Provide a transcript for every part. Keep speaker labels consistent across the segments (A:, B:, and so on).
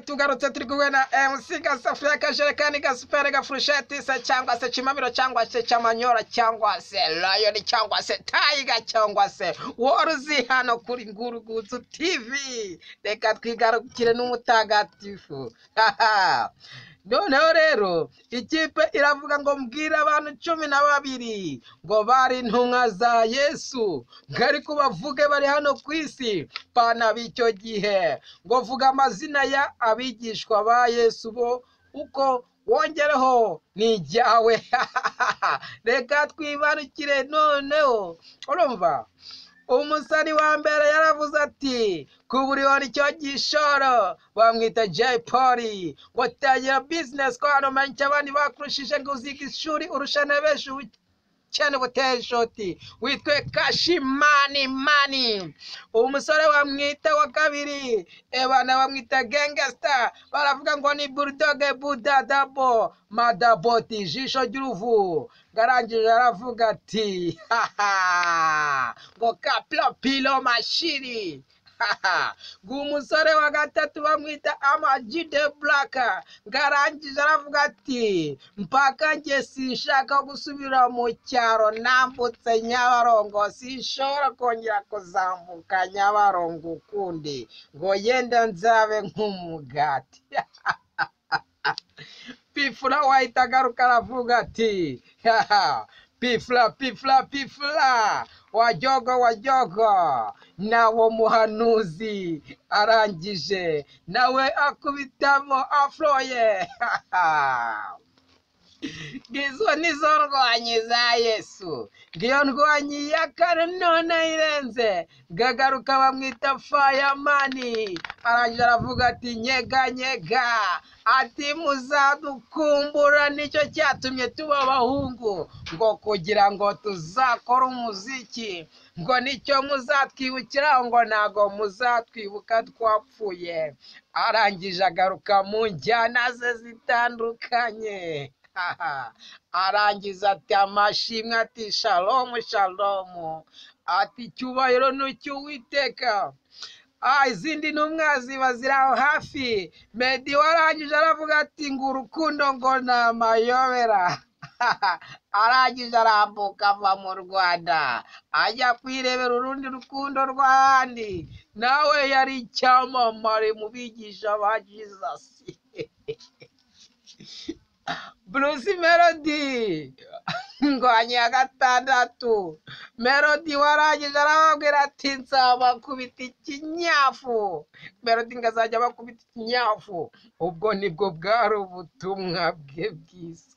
A: tugarutse turi kumwe na MC gasafuriya akajerekani gasuperi gafurusheti se cyangwa se kimamiro cyangwa se cyamanyora cyangwa se rayoni cyangwa se tayiga cyangwa se woruzi hano kuri ngurugutsu tv reka twigarukire n'umutagatifu haha noneho rero ikipe iravuga ngo mbwira abantu cumi na babiri ngo bari intumwa za yesu ngo ariko bavuge bari hano ku isi pana b'icyo gihe ngo vuga amazina ya abigishwa ba yesu bo uko wongereho ni ijyawe reka twibarukire noneho urumva umusani wa mbere yaravuze ati kuburibona icyo gishoro bamwita jay poli ngo tangira bizinesi ko hano menya icyo abandi bakurushije ngo uzige ishuri urusha na benshi cyane buteye ishoti witwe kashimani mani umusore bamwita wa kabiri ebana bamwita gengesita baravuga ngo ni burudoge budadabo madaboti ijisho ry'uruvu arangije aravuga ati haha ngo kapilo pilo mashini umusore wa gatatu bamwita amajide buraka ngarangije aravuga ati mpaka njye sinshaka gusubira mu cyaro nambutse nyabarongo sinshobora kongera kuzambuka nyabarongo ukundi ngo yenda nzabe nk'umugati pifura wahita agaruka aravuga ati pifura pifura pifura wajogo wajogo nawo muhanuzi arangije nawe akubitamo afroye ngizo nizo ndwanyi za yesu ngiyo ndwanyi ya kare none irenze gagaruka bamwita fayamani arangije aravuga ati nyega nyega ati muzadukumbura nicyo cyatumye tuba abahungu ngo kugira ngo tuzakore umuziki ngo nicyo muzatwibukira ngo ntabwo muzatwibuka twapfuye arangije agaruka mu njyana ze zitandukanye arangiza ati amashimwe ati shalomu shalomu ati icyubahiro n'uwiteka izindi ntumwa ziba ziri aho hafi medi warangije aravuga ati ngo urukundo ngo ni amayobera arangije arambuka ava mu rwanda ajya kwirebera urundi rukundo rw'ahandi nawe yari icyamamare mu bigisha ba jizasi bruce melody ngwanye ya gatandatu melody warangije arababwira ati nzabakubita ikinyafu melody ngo azajya abakubita ikinyafu ubwo nibwo bwari ubutumwa bwe bwiza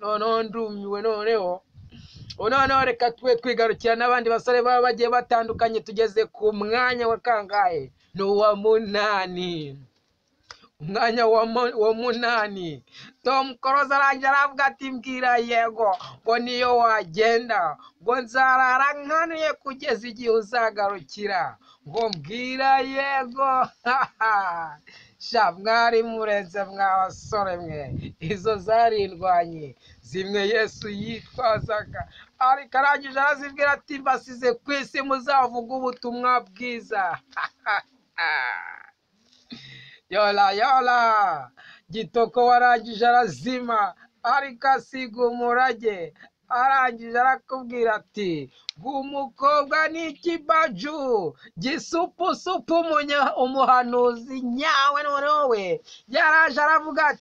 A: noneho ndumiwe noneho noneho reka twe twigarukira n'abandi basore baba bagiye batandukanye tugeze ku mwanya wa kangahe ni uwa munani umwanya wa munani tom koroza arangira aravuga ati mbwira yego ngo niyo wagenda ngo nzarara nkanuye kugeza igihe uzagarukira ngo mbwira yego sha mwari murenze mwa basore mwe izo zari indwanyi zimwe yesu yitwazaga ariko arangije arazibwira ati mbasize ku isi muzavuga ubutumwa bwiza yola yola gitoko warangije arazima ariko asiga umurage arangije arakubwira ati umukobwa ni ikibaju gisupusupu umuhanuzi nyawe noneho we yaraje aravuga ati